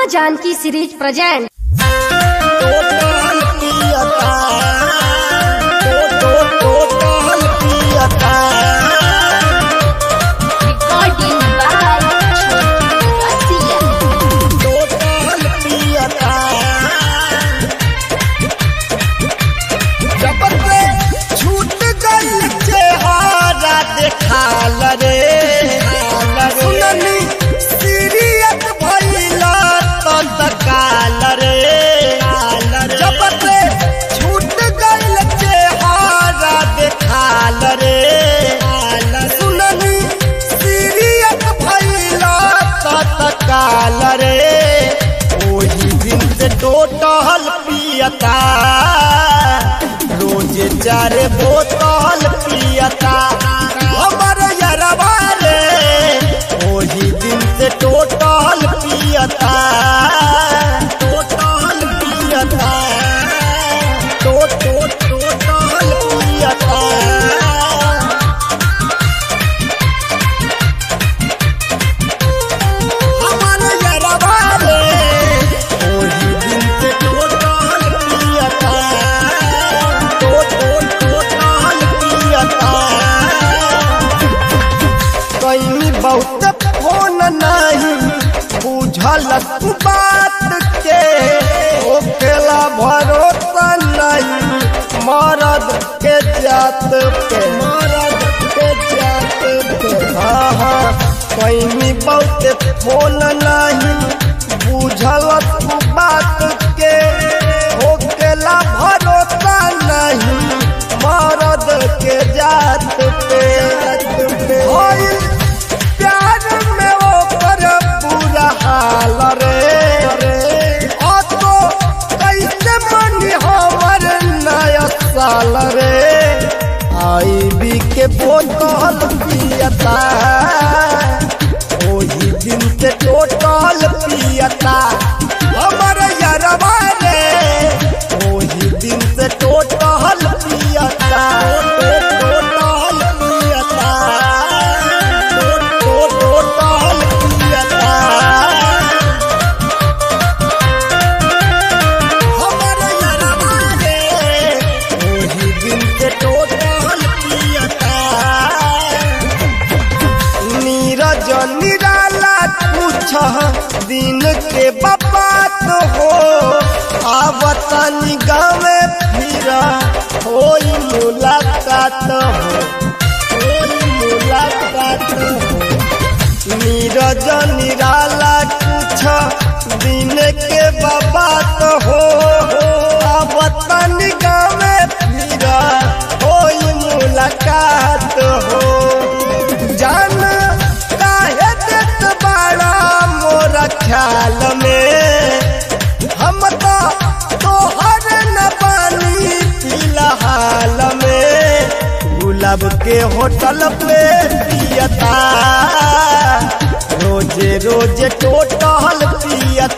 माँ Janaki series present total पियता टो टो टोटल पियता टोटल पियता जब से छूट गई चेहरा देखाल रे सुननी सीरियत भइला तो तकाल रे जब से छूट गई चेहरा देखाल रे सुननी सीरियत भइला तो तकाल रे ओही दिन से टोटल पियता रोज चार बोतल पियता हमर यरवा रे ओही दिन से टोटल पियता टोटल पियता टो टो टोटल पियता हमर यरवा रे ओही दिन से टोटल पियता टो टो टोटल पियता कहीं बहुत फोन नहीं बुझल तू बात के ओकेला भरोसा नहीं मरद के जात पे मरद के जात पे हाँ हाँ कहीं बहुत फोन नहीं बुझल तू बात के ओकेला भरोसा नहीं मरद के जात पे होइल प्यार में ओकर बुरा हाल रे ओ तो कैसे मनी हमर नया साल रे आई बी के बोतल पियता ओही दिन से टोटल पियता हमर यरवा रे ओही दिन से टोटल पियता टोटल पियता टोटल पियता हमर यरवा रे ओही दिन से टोटल पियता नीरज निराला पूछ दिन के बात हो आवत गाँव फिर होई मुलाकात हो होई मुलाकात हो नीरज निराला पूछ दिन के बात हो आवत गाँव फिर होई मुलाकात हो जान काहे देत बाड़ा मोरा ख्याल में हम तो तोहर न पानी फिलहाल में गुलाब के होटल पे पियता रोजे रोजे टोटल पियता